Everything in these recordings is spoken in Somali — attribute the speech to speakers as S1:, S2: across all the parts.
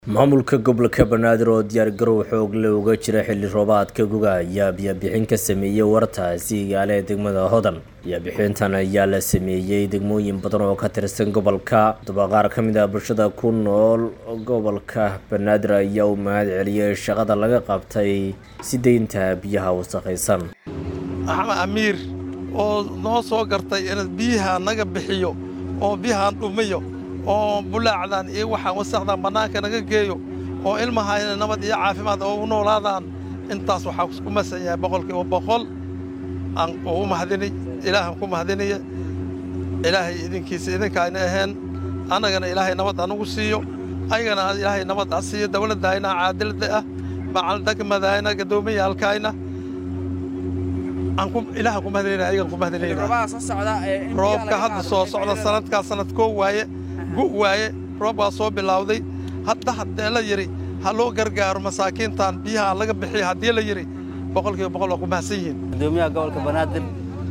S1: maamulka gobolka banaadir oo diyaargarow xoog leh uga jira xilli roobaadka guga ayaa biyabixin ka sameeyey wartaasi igaale ee degmada hodan biyabixintan ayaa la sameeyey degmooyin badan oo ka tirsan gobolka haddaba qaar ka mid ah bulshada ku nool gobolka banaadir ayaa u mahad celiyey shaqada laga qabtay si deynta biyaha wasakhaysan
S2: axmed amiir oo noo soo gartay in biyaha naga bixiyo oo biyahaan dhumiyo oo bulaacdan iyo waxaan wasaqdan bannaanka naga geeyo oo ilmahayna nabad iyo caafimaad oo u noolaadaan intaas waxaa ku masan yahay boqolkiiba boqol aan ugu mahadini ilaahan ku mahadinaya ilaahay idinkiisa idinkaayna ahayn annagana ilaahay nabad anugu siiyo ayagana ilaahay nabad ha siiyo dawladdayna caadilada ah macaldegmadayna gaddoomiyaalkayna ilaahan ku mahadinayna ayagan ku mahadinayna roobka hadda soo socda sanadkaa sanad koo waaye gu waaye roob waa soo bilowday hadda haddee la yidhi ha loo gargaaro masaakiintan biyaha laga bixiya haddii la yidhi boqolkiiba boqol waa ku mahadsan yihiin
S3: gudoomiyaha gobolka banaadir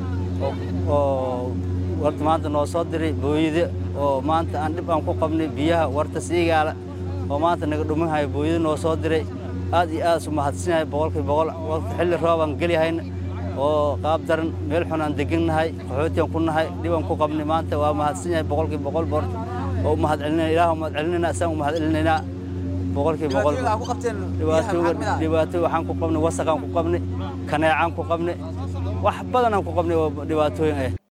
S3: oo warta maanta noo soo diray booyade oo maanta aan dhib aan ku qabnay biyaha warta siigaala oo maanta naga dhuminhayo booyade noo soo diray aad iyo aad isu mahadsanyahay boqolkiiba boqol warta xilli roob aan gelyahayna oo qaab daran meel xun aan degannahay qaxootiyan ku nahay dhibaan ku qabnay maanta waa mahadsan yahay boqolkiiba boqol boorta oo u mahad celinayna ilaah u mahad celinayna isaan u mahad celinaynaa boqolkiiba boqol dhibaato waxaan ku qabnay wasaqaan ku qabnay kaneecaan ku qabnay wax badan aan ku qabnay oo dhibaatooyin ah